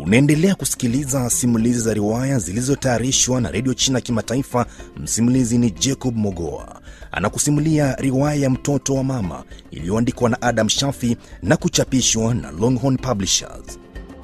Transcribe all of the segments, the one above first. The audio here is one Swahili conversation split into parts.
Unaendelea kusikiliza simulizi za riwaya zilizotayarishwa na redio China Kimataifa. Msimulizi ni Jacob Mogoa, anakusimulia riwaya ya mtoto wa mama iliyoandikwa na Adam Shafi na kuchapishwa na Longhorn Publishers.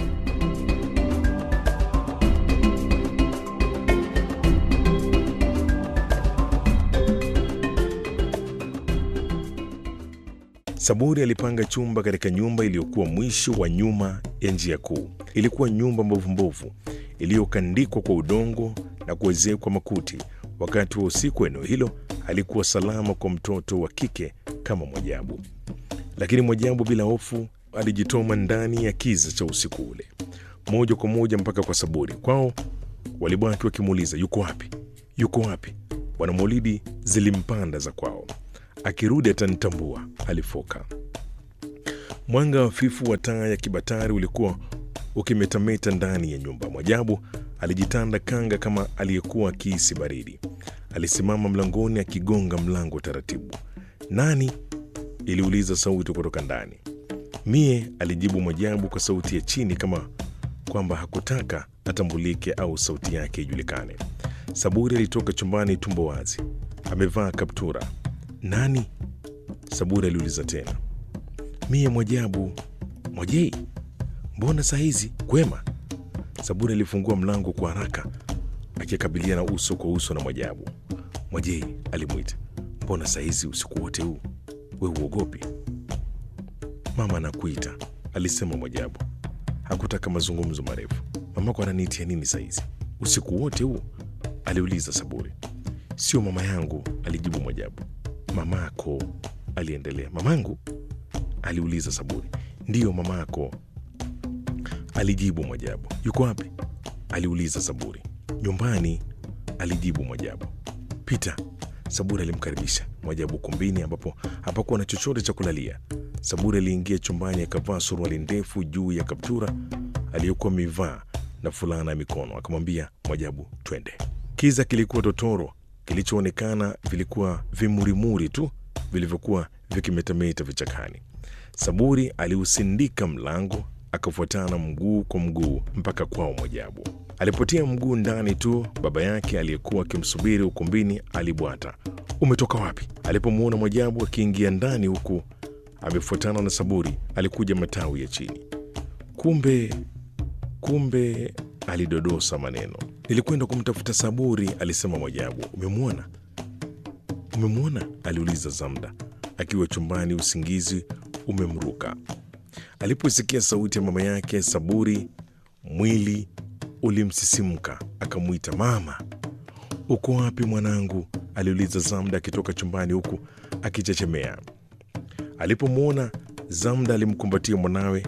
Saburi alipanga chumba katika nyumba iliyokuwa mwisho wa nyuma ya njia kuu. Ilikuwa nyumba mbovumbovu iliyokandikwa kwa udongo na kuezekwa makuti. Wakati wa usiku, eneo hilo halikuwa salama kwa mtoto wa kike kama Mwajabu, lakini Mwajabu bila hofu alijitoma ndani ya kiza cha usiku ule, moja kwa moja mpaka kwa Saburi. Kwao walibaki wakimuuliza yuko wapi, yuko wapi? Bwana Maulidi zilimpanda za kwao akirudi atanitambua, alifoka. Mwanga hafifu wa taa ya kibatari ulikuwa ukimetameta ndani ya nyumba. Mwajabu alijitanda kanga kama aliyekuwa akihisi baridi. Alisimama mlangoni akigonga mlango taratibu. Nani? iliuliza sauti kutoka ndani. Mie, alijibu Mwajabu kwa sauti ya chini, kama kwamba hakutaka atambulike au sauti yake ijulikane. Saburi alitoka chumbani tumbo wazi, amevaa kaptura. Nani? Saburi aliuliza tena. Mie Mwajabu. Mwajei, mbona saa hizi kwema? Saburi alifungua mlango kwa haraka akikabiliana uso kwa uso na Mwajabu. Mwajei alimwita, mbona saa hizi usiku wote huu we uogopi? Mama anakuita, alisema Mwajabu. Hakutaka mazungumzo marefu. Mamako ananiitia nini saa hizi usiku wote huu? aliuliza Saburi. Sio mama yangu, alijibu Mwajabu. Mamako, aliendelea. Mamangu? aliuliza Saburi. Ndiyo mamako, alijibu Mwajabu. Yuko wapi? aliuliza Saburi. Nyumbani, alijibu Mwajabu. Pita. Saburi alimkaribisha Mwajabu kumbini ambapo hapakuwa na chochote cha kulalia. Saburi aliingia chumbani akavaa suruali ndefu juu ya kaptura aliyokuwa amevaa na fulana ya mikono. Akamwambia Mwajabu, twende. Kiza kilikuwa totoro kilichoonekana vilikuwa vimurimuri tu vilivyokuwa vikimetameta vichakani. Saburi aliusindika mlango akafuatana mguu kwa mguu mpaka kwao Mwajabu. Alipotia mguu ndani tu, baba yake aliyekuwa akimsubiri ukumbini alibwata, umetoka wapi? Alipomwona Mwajabu akiingia ndani huku amefuatana na Saburi, alikuja matawi ya chini. Kumbe, kumbe, alidodosa maneno Nilikwenda kumtafuta Saburi, alisema Mwajabu. Umemwona? Umemwona? aliuliza Zamda akiwa chumbani, usingizi umemruka. Aliposikia sauti ya mama yake Saburi, mwili ulimsisimka, akamwita mama. Uko wapi mwanangu? aliuliza Zamda akitoka chumbani huku akichechemea. Alipomwona Zamda alimkumbatia mwanawe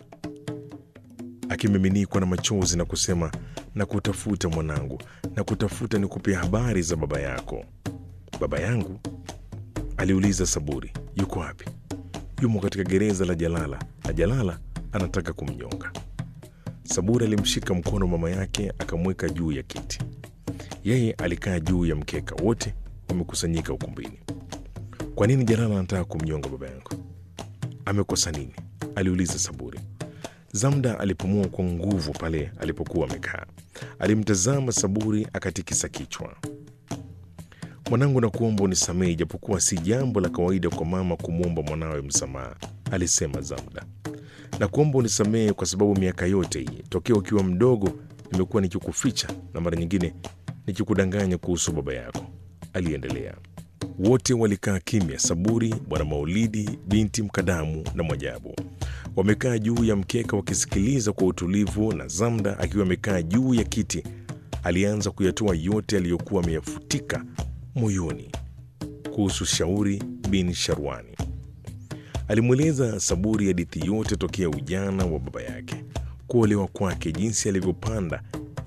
akimiminikwa na machozi na kusema na kutafuta mwanangu, na kutafuta ni kupia habari za baba yako. Baba yangu? aliuliza Saburi. Yuko wapi? Yumo katika gereza la Jalala, na Jalala anataka kumnyonga. Saburi alimshika mkono mama yake akamweka juu ya kiti. Yeye alikaa juu ya mkeka. Wote wamekusanyika ukumbini. Kwa nini Jalala anataka kumnyonga baba yangu? Amekosa nini? aliuliza Saburi. Zamda alipumua kwa nguvu pale alipokuwa amekaa. Alimtazama Saburi akatikisa kichwa. Mwanangu, nakuomba unisamehe, ijapokuwa si jambo la kawaida kwa mama kumwomba mwanawe msamaha, alisema Zamda. Nakuomba unisamehe kwa sababu miaka yote hii tokea ukiwa mdogo nimekuwa nikikuficha na mara nyingine nikikudanganya kuhusu baba yako, aliendelea. Wote walikaa kimya, Saburi, Bwana Maulidi, binti Mkadamu na Mwajabu wamekaa juu ya mkeka wakisikiliza kwa utulivu, na Zamda akiwa amekaa juu ya kiti alianza kuyatoa yote aliyokuwa ameyafutika moyoni kuhusu Shauri bin Sharwani. Alimweleza Saburi hadithi yote tokea ujana wa baba yake, kuolewa kwake, jinsi alivyopanda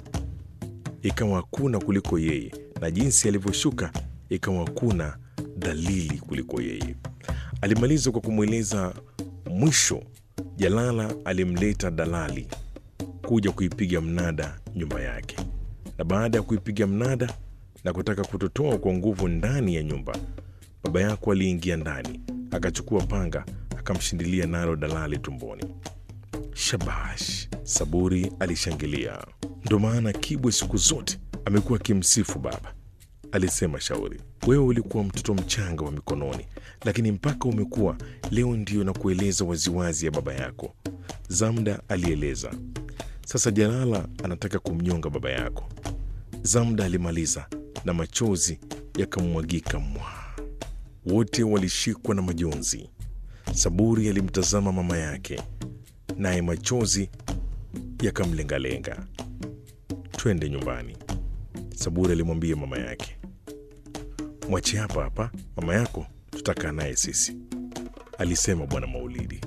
ikawa hakuna kuliko yeye, na jinsi alivyoshuka ikawa hakuna dalili kuliko yeye. Alimaliza kwa kumweleza mwisho Jalala alimleta dalali kuja kuipiga mnada nyumba yake, na baada ya kuipiga mnada na kutaka kutotoa kwa nguvu ndani ya nyumba, baba yako aliingia ndani akachukua panga akamshindilia nalo dalali tumboni. Shabash, Saburi alishangilia. Ndo maana Kibwe siku zote amekuwa akimsifu baba, alisema Shauri. Wewe ulikuwa mtoto mchanga wa mikononi, lakini mpaka umekuwa leo ndio na kueleza waziwazi ya baba yako, Zamda alieleza. Sasa Jalala anataka kumnyonga baba yako. Zamda alimaliza na machozi yakamwagika mwa. Wote walishikwa na majonzi. Saburi alimtazama mama yake, naye machozi yakamlengalenga. Twende nyumbani, Saburi alimwambia mama yake. Mwache hapa hapa, mama yako tutakaa naye sisi, alisema Bwana Maulidi.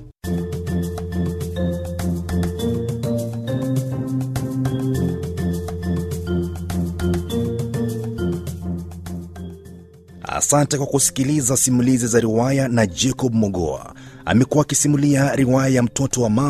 Asante kwa kusikiliza simulizi za riwaya na Jacob Mogoa. Amekuwa akisimulia riwaya ya mtoto wa mama